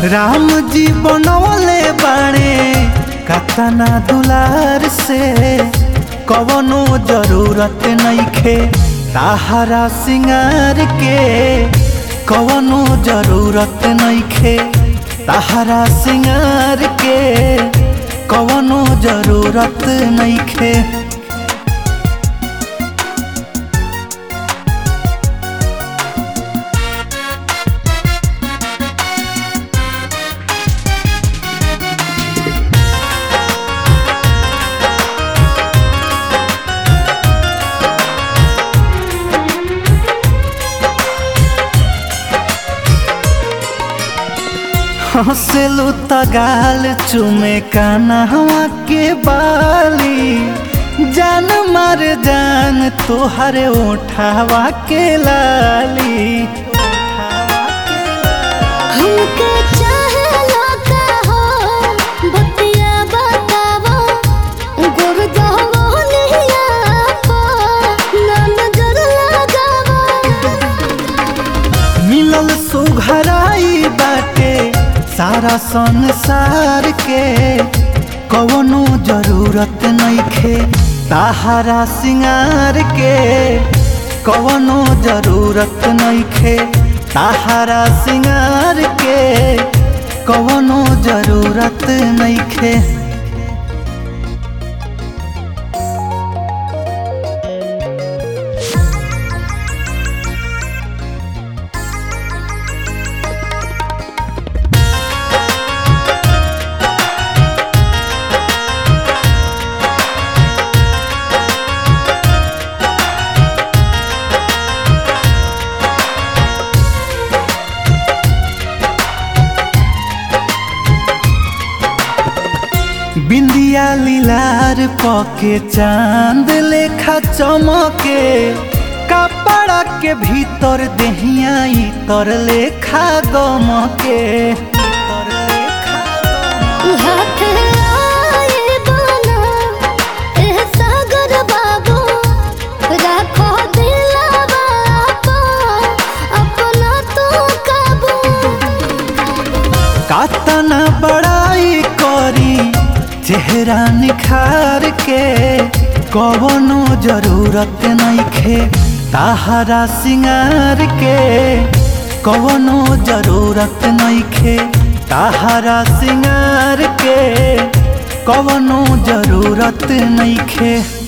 राम जी बनवले बाणे कतना दुलार से कवनो जरूरत नइखे ताहरा सिंगार के कवनो जरूरत नइखे ताहरा सिंगार के कवनो जरूरत नइखे हंसलू तगाल चुमे कानहवा के बाली जान मार जान तोहर ओठावा के लाली हमके चाहेला का हो बतिया बतावो गुर जावो निया पो ना नजर लगावो मिलल सुघराई बाटे सारा संसार के कवनो जरूरत नइखे ताहरा सिंगार के कवनो जरूरत नइखे ताहरा सिंगार के कवनो जरूरत नइखे बिंदिया लीलार पके चांद लेखा चमके कपड़ा के भीतर देहिया तर लेखा गमके तर लेखा गमके। हाथ आए बना एह सागर बाबू राखो दिलवा पो अपना तो काबू कातना बड़ाई करी चेहरा निखार के कवनो जरूरत नइखे ताहरा सिंगार के कवनो जरूरत नइखे ताहरा सिंगार के कवनो जरूरत नइखे